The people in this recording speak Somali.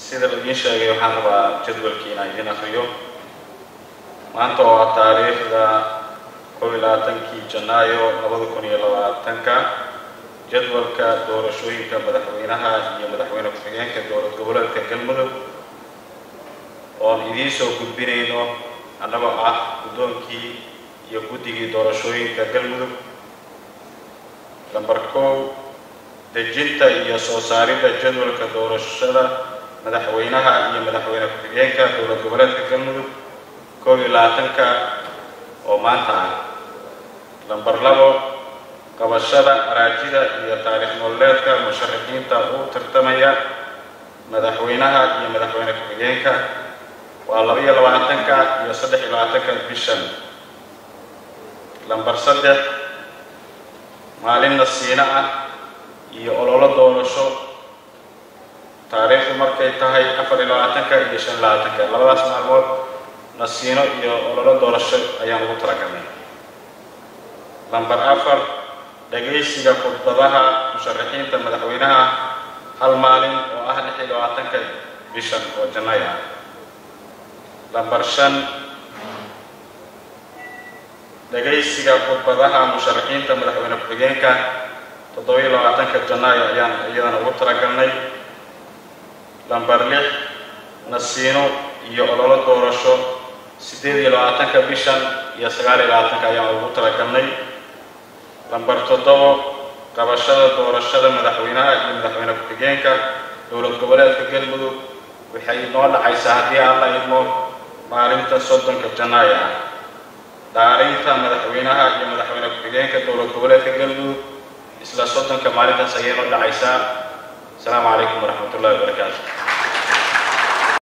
sida laidiin sheegay waxaan rabaa jadwalkii inaan idiin akriyo maanta oo ah taariikhda kow iyo labaatankii janaayo labada kun iyo labaatanka jadwalka doorashooyinka madaxweynaha iyo madaxweyne ku-xigeenka dowlad goboleedka galmudug oon idiin soo gudbinayno annagoo ah guddoonkii iyo guddigii doorashooyinka galmudug lambar kow dejinta iyo soo saaridda jadwalka doorashada madaxweynaha iyo madaxweyne ku-xigeenka dowlad goboleedka galmudug kow iyo labaatanka oo maanta ah lambar labo qabashada araajida iyo taariikh nololeedka musharaxiinta u tartamaya madaxweynaha iyo madaxweyne ku-xigeenka waa laba iyo labaatanka iyo saddex iyo labaatanka bishan lambar saddex maalin nasiino ah iyo ololo doorasho taariikhdu markay tahay afar iyo labaatanka iyo shan iyo labaatanka labadaas maalmood nasiino iyo ololo doorasho ayaan ugu talagalnay lambar afar dhagaysiga khudbadaha musharaxiinta madaxweynaha hal maalin oo ah lix iyo labaatanka bishan oo janay ah lambar shan dhagaysiga khudbadaha musharaxiinta madaxweyne ku-xigeenka toddoba iyo labaatanka janaayo ayaan iyadana ugu talagalnay lambar lix nasiino iyo ololo doorasho siddeed iyo labaatanka bishan iyo sagaal iyo labaatanka ayaan ugu talagalnay lambar toddobo qabashada doorashada madaxweynaha iyo madaxweyne ku-xigeenka dowlad goboleedka galmudug waxay noo dhacaysaa haddii aan la idmo maalinta soddonka janaayo ah dhaarinta madaxweynaha iyo madaxweyne ku-xigeenka dowlad goboleedka galmudug isla soddonka maalintaas ayay noo dhacaysaa asalaamu calaykum waraxmat ullahi wabarakaatu